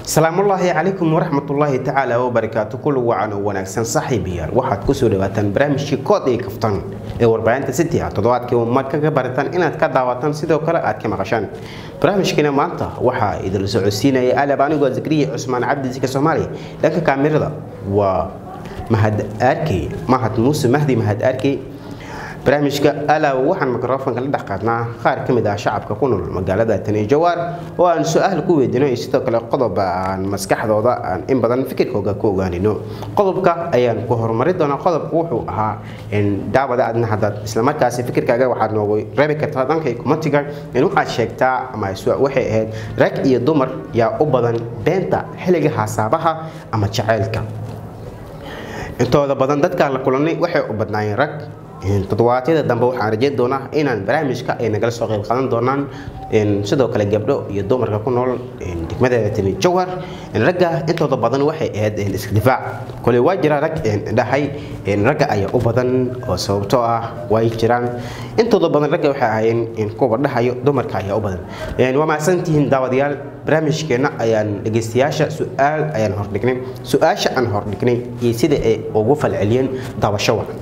salaamullaahi calaykum waraxmatullaahi tacaala wabarakaatu kul wacan oo wanaagsan saaxiibayaal waxaad kusoo dhawaataan barnaamijkii kood iyo kaftan ee warbaahinta city ah toddobaadkii umaad kaga barataan inaad ka daawataan sidoo kale aad ka maqashaan barnaamijkiina maanta waxaa idinla socodsiinaya alab anigoo zakriya cusmaan cabdisika soomaaliya dhanka kaamirada waa mahad arkey mahad muuse mahdi mahad arkey barnaamijka alaaw waxaan mikrofonka la dhex qaadnaa qaar ka mid ah shacabka ku nool magaalada tani jawaar oo aan su-aal ku weydiino iyo sidoo kale qodob aan maskaxdooda aan in badan fikirkooga ku ogaanino qodobka ayaan ku horumari doonaa qodobku wuxuu ahaa daawada adna haddaad islamarkaasi fikirkaaga waxaad noogu reebi kartaa dhanka kumatiga in waxaad sheegtaa ama waxay ahayd rag iyo dumar yaa u badan beenta xilliga hasaabaha ama jaceylka intooda badan dadkaan la kulanay waxay u badnaayeen rag toddobaadyada dambe waxaan rajeyn doonaa inaan barnaamijka ay nagala soo qayb qaadan doonaan sidoo kale gabdho iyo dumarka ku nool degmadeeda timi jawhar ragga intooda badan waxay ahayd iskdifaac kole waa jira rag dhahay ragga ayaa u badan oo sababtoo ah way jiraan intooda badan ragga waxay ahaayeen kuwa dhahayo dumarka ayaa u badan waa mahadsantihiin daawadayaal barnaamijkeenna ayaan dhegeystayaasha su-aal ayaan hordhignay su-aasha aan hordhignay iyo sida ay ugu falceliyeen daawasho wacan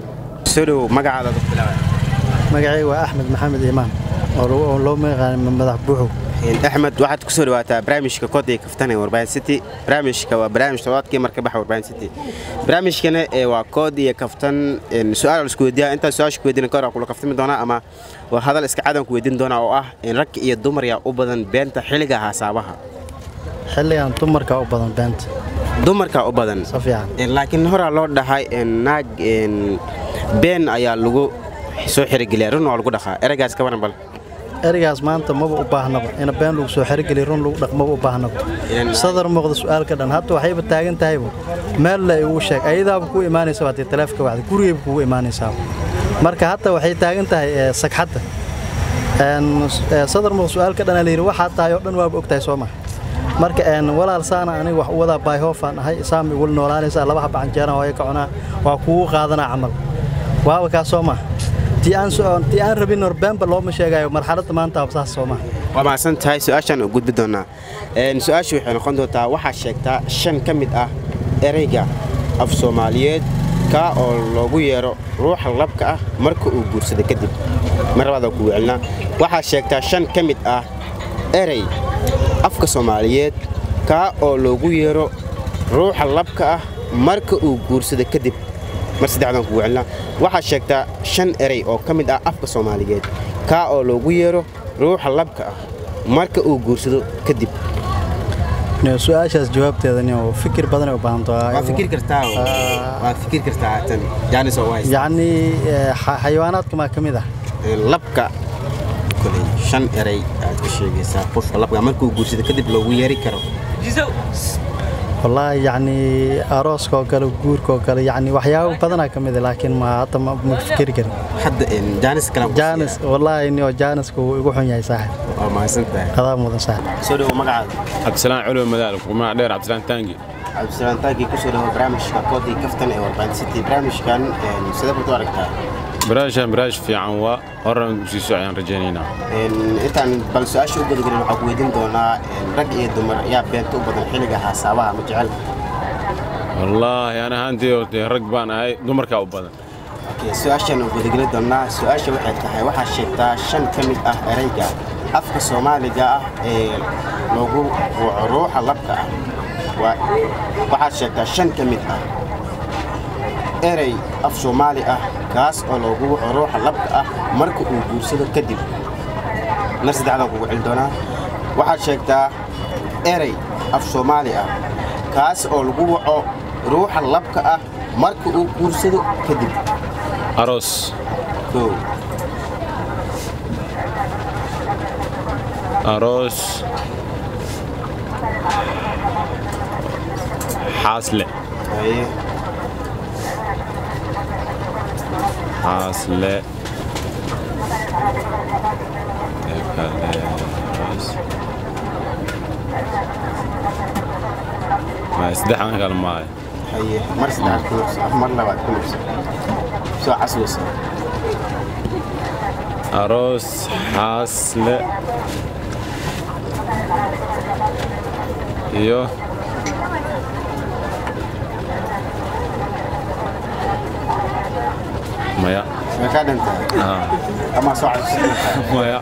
magacayga waa axmed maxamed imaan oo loo magacaana madax buuxow axmed waxaad kusoo dhawaataa barnaamijka koodaya kaftan ee warbaahin city barnaamijka waa barnaamij todobaadkii marka baxa warbaahin city barnaamijkana waa kood iyo kaftan su-aal isku weydiiya intaa su-aasha ku weydiina kahor kula kaftami doonaa ama waa hadal iska cadan ku weydiin doonaa oo ah in rag iyo dumar yaa u badan beenta xilliga hasaabaha xilligan dumarka u badan beenta dumarka u badan si fiican laakiin horaa loo dhahay naag been ayaa lagu soo xirigeliya run waa lagu dhaqaa ereygaas ka waran bal ereygaas maanta maba u baahnaba ina been lagu soo xerigeliya run lagu dhaq maba u baahnaba sadar muuqda su-aalka dhan hadda waxayba taagan tahayba meel la igu sheeg ayadaaba kuu imaanaysa haddii taleefka wacda gurigayba kugu imaanaysaaba marka hadda waxay taagan tahay sagxadda sadar muuqda su-aalka dhan la yidhi waxaa tahay oo dhan waaba og tahay soo maha marka walaal saana aniga wax u wadaa baayhoofaan ahay saama igula noolaanaysaa laba haba canjeeraan hooyo ka cunaa waa kugu qaadanaa camal waaba kaa soo maha tii aan rabin horbeenba looma sheegayo marxaladda maanta saas soo maha waa mahadsan tahay su-aashaan u gudbi doonaa su-aashu waxay noqon doontaa waxaad sheegtaa shan ka mid ah ereyga af soomaaliyeed kaa oo loogu yeero ruuxa labka ah marka uu guursada kadib mar labaada ku wecelnaa waxaad sheegtaa shan ka mid ah erey afka soomaaliyeed kaa oo loogu yeero ruuxa labka ah marka uu guursado kadib mar saddexdaan kugu celina waxaad sheegtaa shan erey oo ka mid ah afka soomaaliyeed kaa oo loogu yeero ruuxa labka ah marka uu guursado kadib su-aashaas jawaabteeda fikir badanay u baahantoyacni xayawaanaadka maa ka mid ah labka shan erey aad ka sheegaysaa qofka labka markuu guursado kadib loogu yeeri karo wallaahi yacni arooska oo kale guurka oo kale yacni waxyaabo badanaa ka mid laakiin ma hadda ma fikiri karin hadda jaanis kale jaanis wallaahi nio jaaniska wuu igu xun yahay saaxib waa mahadsantahay qadaa mudan saaxib soo dhawo magacaada cabdisalaan culuw madaal magaca dheer cabdisalaan taangi cabdisalaan taangi kusoo dhawo barnaamijka koodii kaftan ee warbaahin city barnaamijkan sidee baad u aragtaa barnaamijkan barnaamij fiican waa horan sii soco ayaan rajaynaynaa intaan bal su-aasha u gudagelin waxaa ku weydiin doonaa rag iyo dumar ayaa beenta u badan xilliga hasaabaha ama jecelka wallaahi aan ahaantii rag baan ahay dumarkaa u badan su-aashaan u gudageli doonaa su-aasha waxay tahay waxaad sheegtaa shan ka mid ah ereyga afka soomaaliga ah ee lagu waco ruuxa labka ah waxaad sheegtaa shan ka mid ah erey af soomaali ah kaas oo loogu waco ruuxa labka ah marka uu guursado kadib mar saddexdaan kugu celi doonaa waxaad sheegtaa erey af soomaali ah kaas oo lagu waco ruuxa labka ah marka uu guursado kadib aroos kow aroos xaasle haye xaasle saddexdan kale maayo haye mar saddexaad ku nafsa mar labaad ku nafsa soo xasuusa aroos xaasle iyo maya way kaa dhantahay Ah, ama soo codsan maya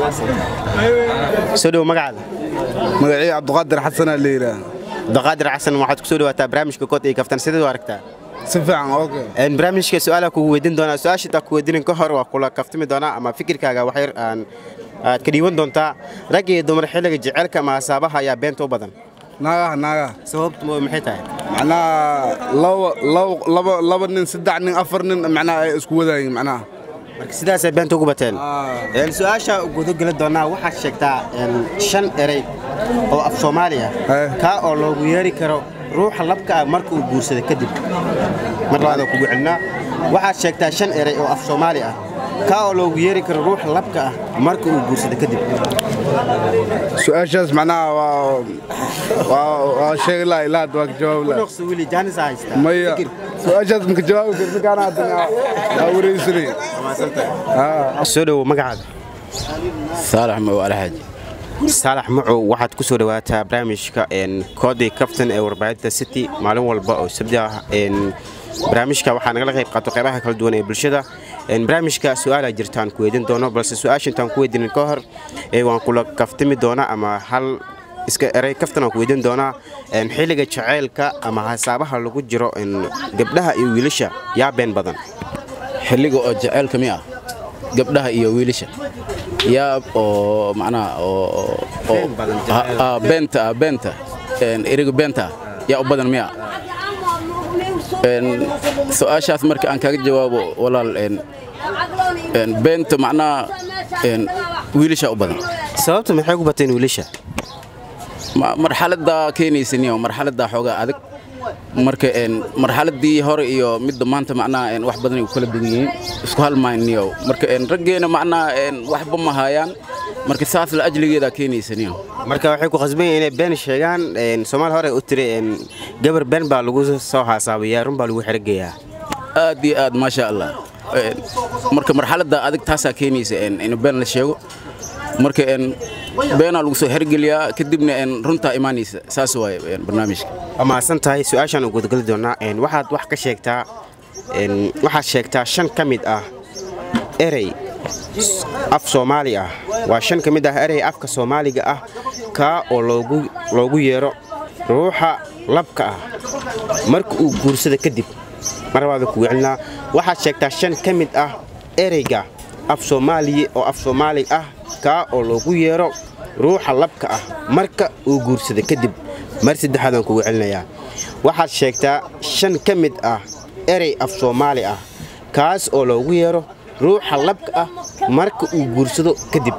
soo dhow magacaada magacii cabdiqaadir xasanaa la yidhaah daqaadir xasan waxaad ku soo dhawaataa barnaamijka kood iyo kaftan sideed u aragtaa si fiican okay Een, barnaamijka su-aalaha kugu weydiin doonaa su-aasha intaa ku weydiinin ka hor waa kula kaftami doonaa ama fikirkaaga wax yar aan aad ka dhiiwan doontaa rag iyo dumar xilliga jecelka ama hasaabaha ayaa beenta u badan naagaha naagaha sababtu maxay tahay macnaha laba laba laba laba nin saddex nin afar nin macnaha ay isku wadaayeen macnaha marka sidaasay beenta ugu bateen Een, su-aasha gudageli doonaa waxaad sheegtaa een, shan erey oo af soomaali ah Eh. kaa oo loogu yeeri karo ruuxa labka ah marka uu guursada kadib mar labaad kugu celinaa waxaad sheegtaa shan erey oo af soomaali ah kaa oo loogu yeeri karo ruuxa labka ah marka uu guursada kadib su-aashaas macnaha waa waa waa sheegi laha ilaa hadda waa ka jawaabi laha Kunoqsi wili jaanis aa haystaa maya Fikir. su-aashaas maka jawaabi karta kaana haddana waa wareysanay soo dhowo magacaada saalax maw alxaaji saalax macow waxaad ku soo dhawaataa barnaamijka een, koodii kaftan ee warbaahinta city maalin walba oo sabti ah een, barnaamijka waxaa nagala qayb qaato qaybaha kala duwan ee bulshada Een, barnaamijka su-aalaa jirtaan ku weydiin doono balse su-aasha intaan ku weydiinin ka hor ee waan kula kaftami doonaa ama hal iska erey kaftan aan ku weydiin doonaa een, xilliga jaceylka ama hasaabaha lagu jiro een, gabdhaha iyo wiilasha yaa been badan xilliga oo jaceylka mi ah gabdhaha iyo wiilasha yaab oo macnaha oo oo- Been badan, ah, jacayl. ah, beenta ah, beenta Een, eriga beenta ah, yaa u badan miya Een, su-aashaas marka aan kaga jawaabo walaal een, een, beenta macnaha een, wiilasha u badan sababta maxay ku bateen wiilasha Ma- marxaladda keenaysa niyo marxaladda xoogaa adag marka een marxaladdii hore iyo midda maanta macnaha een wax badan ay ku kala duwan yihiin isku halmayn niyo marka een raggeena macnaha een waxba ma hayaan marka saas la ajligeeda keenaysa niyo marka waxay ku khasban yihiin inay been sheegaan een, soomaali hore u tiri een, gabar been baa lagu soo haasaabayaa run baa lagu xergeyaa aad iyo aad maasha allah Een, marka marxaladda adag taasaa keenaysa een in been la sheego marka een beenaa lagu soo hergeliyaa kadibna een runtaa imaanaysa saas waaye een barnaamijka waa mahadsan tahay su-aashaan u gudageli doonaa een, waxaad wax ka sheegtaa een, waxaad sheegtaa shan ka mid ah erey s- af soomaali ah waa shan ka mid ah erey afka soomaaliga ah kaa oo loogu loogu yeero ruuxa labka ah marka uu guursada kadib mar labaad kugu celinaa waxaad sheegtaa shan ka mid ah ereyga af soomaaliya oo af soomaali ah kaa oo loogu yeero ruuxa labka ah marka uu guursada kadib mar saddexaadaan kugu celinayaa waxaad sheegtaa shan ka mid ah erey af soomaali ah kaas oo loogu yeero ruuxa labka ah marka uu guursado kadib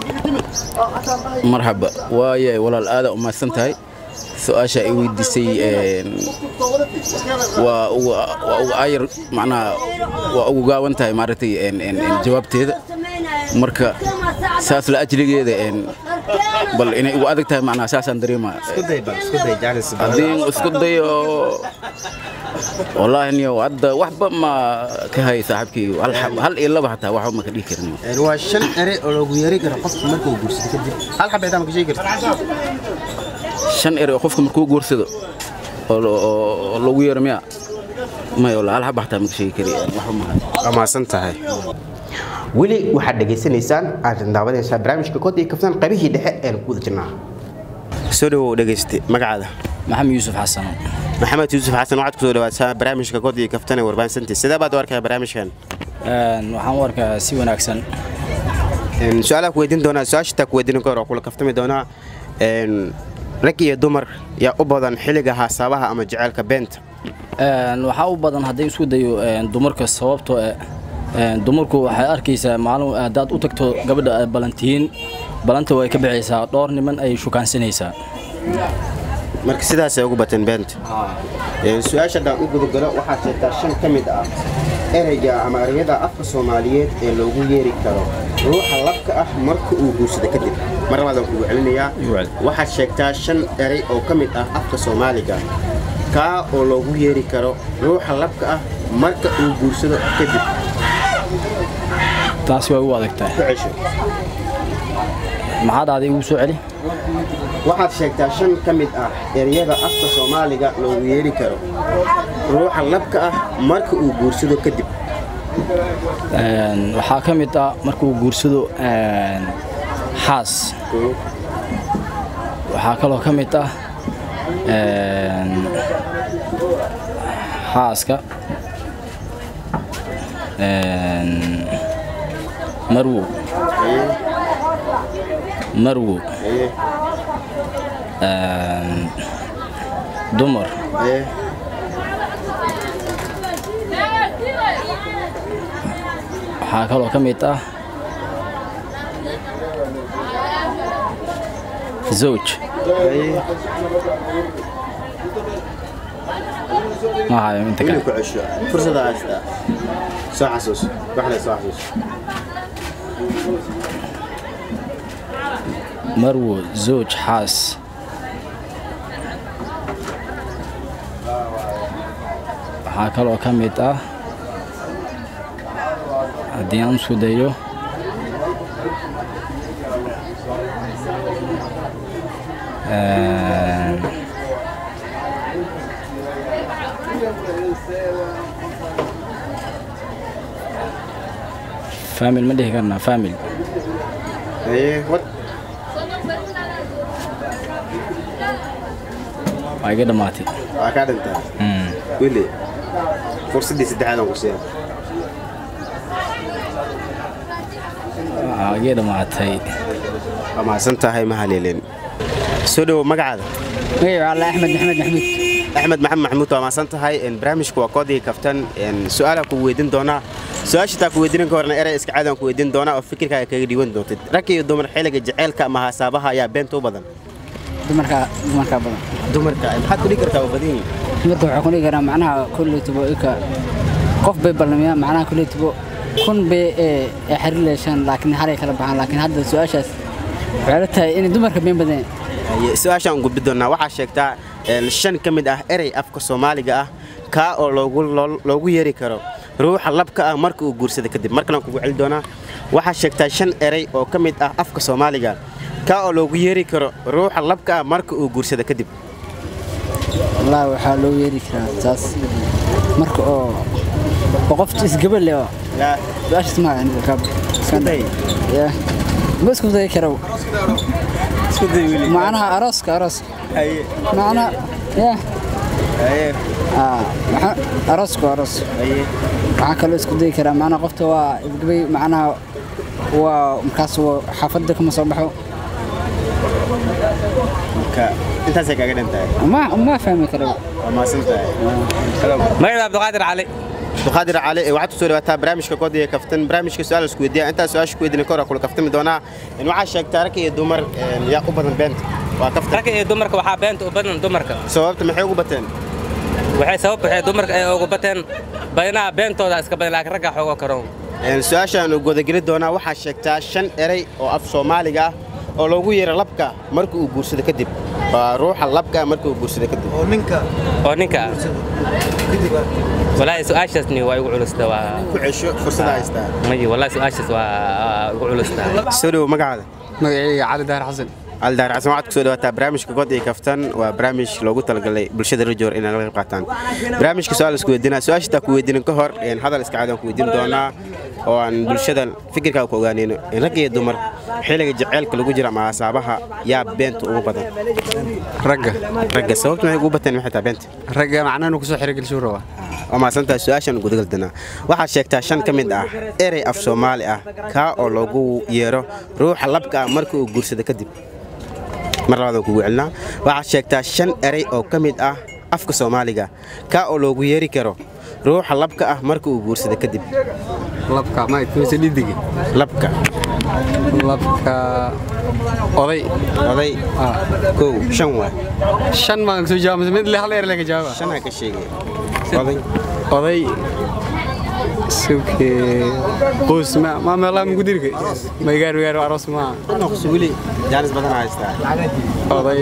marxaba waaye walaal aada u mahadsan tahay su-aasha ay weydiisay een, waa ugu waa ugu ayar macnaha waa ugu gaawan tahay maaragtay een, een, een, jawaabteeda marka saas la ajligeeda een, bal inay ugu adag tahay macnaha saasaan dareemaa haddii isku dayo wallaahi niyo hadda waxba ma ka hay saaxiibkii hal xab- hal iyo laba hataa waxba ma ka dhihi karin waa shan erey oo loogu yeeri karo qofka marka uu guursado kadib hal xabeetaa ma ka sheegi karta shan ere oo qofka markuu guursado oo lo- oo oo loogu yeero miya maya wallaahi hal xaba hataa ma ka sheegi kari waxba ma hayo waa mahadsan tahay weli waxaad dhegaysanaysaan aad daawanaysaa barnaamijka kod iyo kaftan qaybihii dhexe ee ku wada jirnaa soo dhawow dhegayste magacaada maxamed yuusuf xasan maxamed yuusuf xasan waxaad kusoo dhawaataa barnaamijka kod iyo kaftan ee warbaahinsantii sidee baad u arkaa barnaamijkan Een, waxaan u arkaa si wanaagsan Een, su-aalaha ku weydiin doonaa su-aasha taa ku weydiin ka hor oo kula kaftami doonaa een, rag iyo dumar yaa u badan xilliga hasaabaha ama jaceylka beenta Een, waxaa u badan haddii isku dayo een, dumarka sababtoo eh, een, dumarku waxay arkaysaa maalin haddaad u tagto gabadha aad balantihiin balanta way ka bixaysaa dhowr niman ay shukaansanaysaa marka sidaasay ugu bateen beenta Een, su-aasha haddaan u gudagalo waxaad sheegtaa shan ka mid ah ereyga ama ereyada afka soomaaliyeed ee loogu yeeri karo ruuxa labka ah marka uu guursado kadib mar labaadaan kugu celinayaa waxaad sheegtaa shan erey oo ka mid ah afka soomaaliga kaa oo loogu yeeri karo ruuxa labka ah marka uu guursado kadib taasi way u adagtahay ku cesho maxaad aaday ugu soo celi waxaad sheegtaa shan ka mid ah ereyada afka soomaaliga loogu yeeri karo ruuxa labka ah marka uu guursado kadib Een, waxaa ka mid ah markuu guursado een, xaas waxaa kaloo ka mid ah een, xaaska een, marwo marwo een, dumar waxaa kaloo ka mid ah zawj ma hayo inta kale ku cesho fursada haystaa soo xasuus waxle soo xasuus marwo zawj xaas waxaa kaloo ka mid ah haddii aan isku dayo een, famil ma dhihi karnaa famil haye wad waa iga dhammaatay waa kaa dhintaa Mm. wili fursaddii saddexaad aan ku siiya waa iga dhammaatay waa mahadsan tahay ma haleelin soo dhowo magacaada magaciiba alla axmed maxamed maxmuud axmed maxamed maxamuud waa mahadsan tahay een, barnaamijku waa koodii kaftan een, su-aalaan ku weydiin doonaa su-aasha taa ku weydiinin ka horna erey iska caadi aan ku weydiin doonaa oo fikirkaaga kaga dhiiwan doontid rag iyo dumar xilliga jaceylka ama hasaabaha ayaa beenta u badan dumarka dumarka badan dumarka maxaad ku dhigi kartaa waa badan yihiin dumarka waxaa ku dhigi karaa macnaha kulley tibo ika qof bay ballamiyaan macnaha kulley tibo kun bay ee ee xiriir leeshaan laakiin halay kala baxaan laakiin hadda su-aashaas waxay la tahay inay dumarka been badan Haye, su-aashaan u gudbi doonaa waxaa sheegtaa een, shan ka mid ah erey afka soomaaliga ah kaa oo loogu loo- loogu yeeri karo ruuxa labka ah marka uu guursada kadib markalaan kugu celi doonaa waxaa sheegtaa shan erey oo ka mid ah afka soomaaliga kaa oo loogu yeeri karo ruuxa labka ah marka uu guursada kadib wallaahi waxaa loo yeeri karaa taas marka oo oo qof isgabal leh oo su-aashaas ma aniga ka ya ma isku dayi karo macnaha arooska arooska macnaha ya Ah, maxaa- arooska waa aroos waxaa kaloo isku dayi karaa macnaha qofta waa isgabay macnaha waa markaas waa xaafadda kama soo baxo marka intaasay kaaga dhantahay ma ma fahmi karo waa mahadsan tahay magaciisa cabdiqaadir cali abduqaadir cali ee waxaad kusoo dhawaataa barnaamijka koodiga kaftan barnaamijka su-aal isku weydiiya intaa su-aasha ku weydiina kahor kula kaftami doonaa in waxaa sheegtaa rag iyo dumar een, yaa u badan beenta waa kaftan ragga iyo dumarka waxaa beenta u badan dumarka sababta maxay ugu bateen waxay sabab waxay dumarka ay ugu bateen badinaha beentooda iska badan laakiin ragga xoogo karoon Een, su-aashaan u godageli doonaa waxaa sheegtaa shan erey oo af soomaaliga ah oo loogu yeero labka marka uu guursado kadib waa ruuxa labka marka uu guursado kadib oo ninka ah walaahi su-aashaasni waa igu culusta waa ku cesho fursada haystaa mayi walaahi su-aashaas waa igu culusta soo dhowo magacaada magacayga cali daahir xasan aldaar xasan waxaad kusoo dhawaataa barnaamijka god iyo kaftan waa barnaamij loogu talagalay bulshada rajoor inay laga qayb qaataan barnaamijka su-aal isku weydiinaa su-aasha taa ku weydiinin ka hor een, hadal iska caadi aan ku weydiin doonaa oo aan bulshada fikirkaaga ku ogaanayno in rag iyo dumar xilliga jaceylka lagu jira ama asaabaha yaa beenta ugu badan ragga ragga sababta maxay ugu bateen maxay tahay beenta ragga macnaha inuu kusoo xirigelshuu rabaa waa mahadsantahay su-aashaan gudagaldanaa waxaad sheegtaa shan ka mid ah erey af soomaali ah kaa oo loogu yeero ruuxa labka ah marka uu guursado kadib mar labaadaan kugu celinaa waxaad sheegtaa shan erey oo ka mid ah afka soomaaliga kaa oo loogu yeeri karo ruuxa labka ah marka uu guursado kadib labka ma mise dhidigi labka labka oday oday kow shan waa shan baan soo jawaab mise mid le hal eer lega jawaaba shan aa ka sheegay oday oday suke qoys ma ma meelaa mugu dirka ma gaar gaar aroos ma noqso weli jaanis badan aa haystaa oday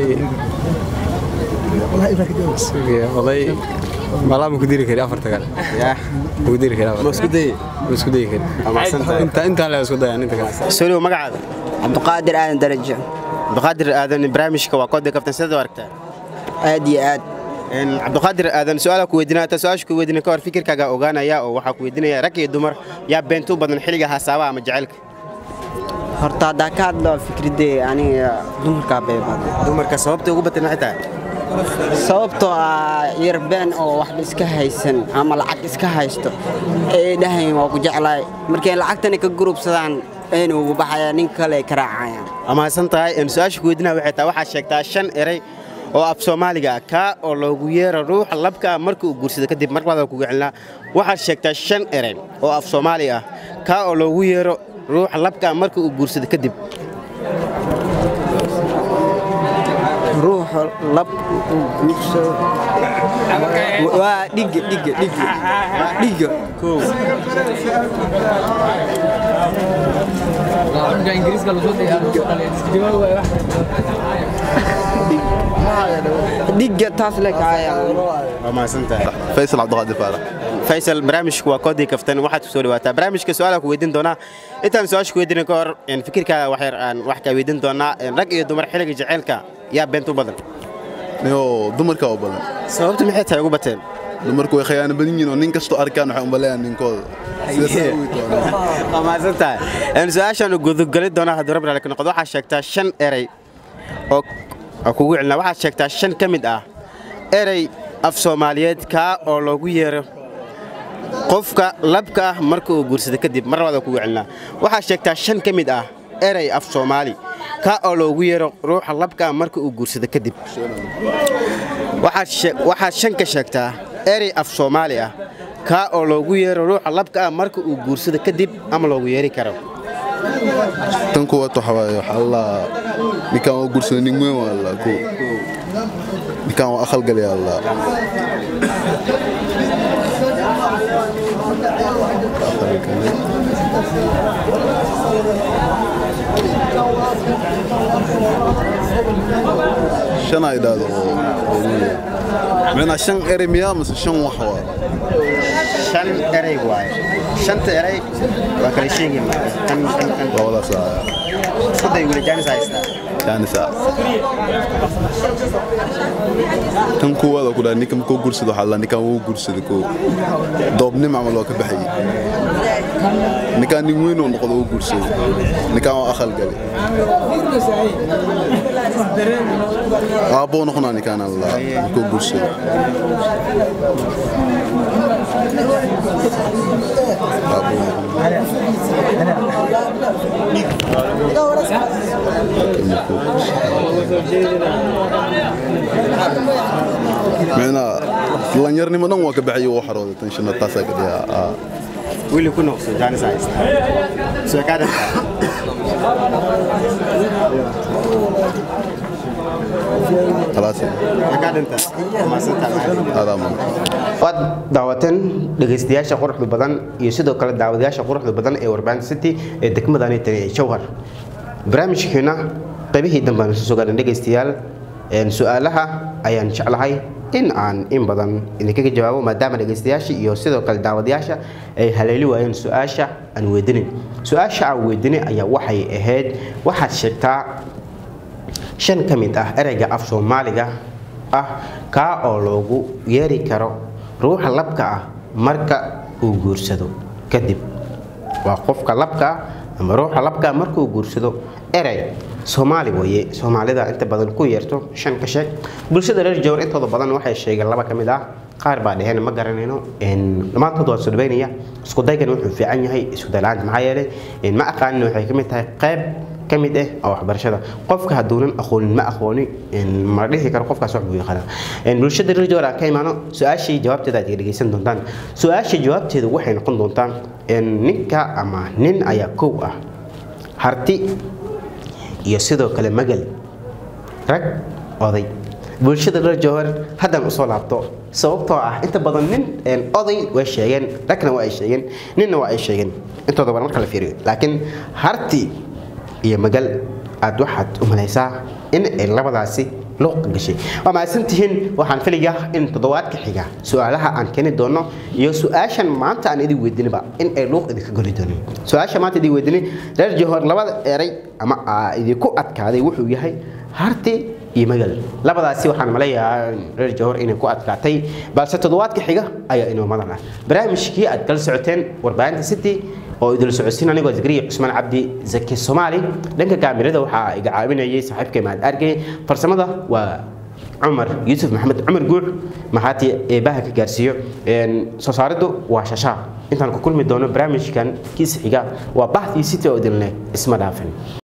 suke oday meelaa mugu diri kari afarta kale yaa mugu diri kari ma isku daye ma isku dayi kari waa mahadsantahay inta intaan le isku dayaan inta kale soo dhowo magacaada cabdiqaadir aadan darajo abduqaadir aadan barnaamijka waa koodii kaftan sidaad u aragtaa aad iyo aad cabdiqaadir aadan su-aala ku weydiinaya ta su-aasha ku weydiina ka hor fikirkaaga ogaanaya oo waxaa ku weydiinaya rag iyo dumar yaa beentu badan xilliga hasaabaha ama jacaylka horta haddaa ka hadlo fikradee aniga dumarkaa bay badan dumarka sababta ugu batan maxay tahay sababtoo ah yar been oo waxba iska haysan ama lacag iska haysto ee dhahayn waa ku jeclaay markay lacagtani ka gurubsadaan ayna ugu baxayaan nin kale ay ka raacayaan amahadsan tahay su-aasha ku weydiinaya waxay tahay waxaad sheegtaa shan erey oo af soomaaliga ah kaa oo loogu yeero ruuxa labka ah marka uu guursado kadib mar labaad kugu celinaa waxaad sheegtaa shan erey oo af soomaali ah kaa oo loogu yeero ruuxa labka ah marka uu guursado kadib ruuxa lab uu guursado waa dhiga dhiga dhiga waa dhiga kow dhiga taas le waa mahadsantahay faysal cabdiqaadir faarax faysal barnaamijku waa koodii kaftan waxaad ku soo dhawaataa barnaamijka su-aala ku weydiin doonaa intaan su-aasha ku weydiina ka hor fikirkaaga wax yar aan wax kaa weydiin doonaa rag iyo dumar xilliga jaceylka yaa beent u badan niyo dumarka u badan sababta maxay tahay ugu bateen dumarku way khiyaano badan yihiin oo nin kastoo arkaan waxay umaleeyaan ninkooda waa mahadsan tahay su-aashaan gudugali doonaa haddii rabbi ka noqdo waxaad sheegtaa shan erey oo oo kugu celina waxaad sheegtaa shan ka mid ah erey af soomaaliyeed kaa oo loogu yeero qofka labka ah marka uu guursado kadib mar labaad kugu celinaa waxaad sheegtaa shan ka mid ah erey af soomaali kaa oo loogu yeero ruuxa labka ah marka uu guursado kadib waxaad shan ka sheegtaa erey af soomaali ah kaa oo loogu yeero ruuxa labka ah marka uu guursado kadib ama loogu yeeri karo tan kuwaad waxa waaye waxaa la ninkaan waa guursada nin weyn waa la ko ninkaan waa aqal galay alla shan ay dhahdo micnaa shan eri miyaa mase shan wax waa shan erey waaye shanta erey waa kala sheegi labadaas iskuday weli jaanis haystaa jaanisa tan kuwaad ku dhaha ninka makuu gursado waxaa la ninkaan wuu gursada koo doobnim camal waa ka baxayay ninkaan nin weyn oo noqdo uu gursado ninkaan waa aqal gale aabboo noqonaa ninkaan alla makuu gursado micnaa dhallinyarnimo dhan waa ka baxayay wuu xarooday tan shana taasaa ka dhigaa wili ku noqso jaanis haystaa soo kaa dhantaa waad daawateen dhegaystayaasha quruxda badan iyo sidoo kale daawadayaasha quruxda badan ee warbaahinta city ee degmadani tani ee jowhar barnaamijkeena qaybihii dambaan isu sugaanan dhegaystayaal su-aalaha ayaan jeclahay in aan in badan idinkaga jawaabo maadaama dhegaystayaasha iyo sidoo kale daawadayaasha ay haleeli waayeen su-aasha aan weydinin su-aasha aan weydinin ayaa waxay ahayd waxaad sheegtaa shan ka mid ah ereyga af soomaaliga ah kaa oo loogu yeeri karo ruuxa labka ah marka uu guursado kadib waa qofka labka ah ama ruuxa labka ah marka uu guursado erey soomaali weeye soomaalida inta badan ku yeerto shan ka sheeg bulshada reer jowr intooda badan waxay sheegeen laba ka mid ah qaar baa dheheen ma garanayno dhammaantood waan soo dhaweynaya isku daygan wuxuu fiican yahay isku daylaanta maxaa yeelay ma aqaanin waxay ka mid tahay qayb ka mid ah oo waxbarashada qofka hadduunan aqoonin ma aqooni ma dhihi karo qofkaas wax buu yaqaanaa bulshada reer jowr aan ka imaano su-aashii jawaabteeda aad dhegeysan doontaan su-aashii jawaabteeda waxay noqon doontaa ninka ama nin ayaa kow ah harti iyo sidoo kale magal rag oday bulshada reer jowhar haddaan usoo laabto sababtoo ah inta badan nin oday way sheegeen ragna waa ay sheegeen ninna waa ay sheegeen intooda badan marka la fiiriyo laakiin harti iyo magal aad waxaad u malaysaa in ay labadaasi luuq gashay waa mahadsantihiin waxaan filayaa in toddobaadka xiga su-aalaha aan keeni doono iyo su-aashan maanta aan idin weydininba in ay luuq idinka goli doonin su-aasha maanta idin weydiinin reer jowhar labada eray ama idinku adkaaday wuxuu yahay harti iyo magal labadaasi waxaan maleeyahaa reer jahor inay ku adkaatay balse toddobaadka xiga ayaa inoo madan ah barnaamijkii aad kala socoteen warbaahinta city oo idil socodsiin anigoo zakariya cusmaan cabdi zaki soomaali dhanka kaamirada waxaa iga caawinayay saaxiibkay mahad argey farsamada waa cumar yuusuf maxamed cumar guuc maxaati eebaha ka gaarsiiyo soo saariddu waa shashaa intaan ku kulmi doono barnaamijkan kiisa xiga waa baxdii city oo idinleh isma dhaafin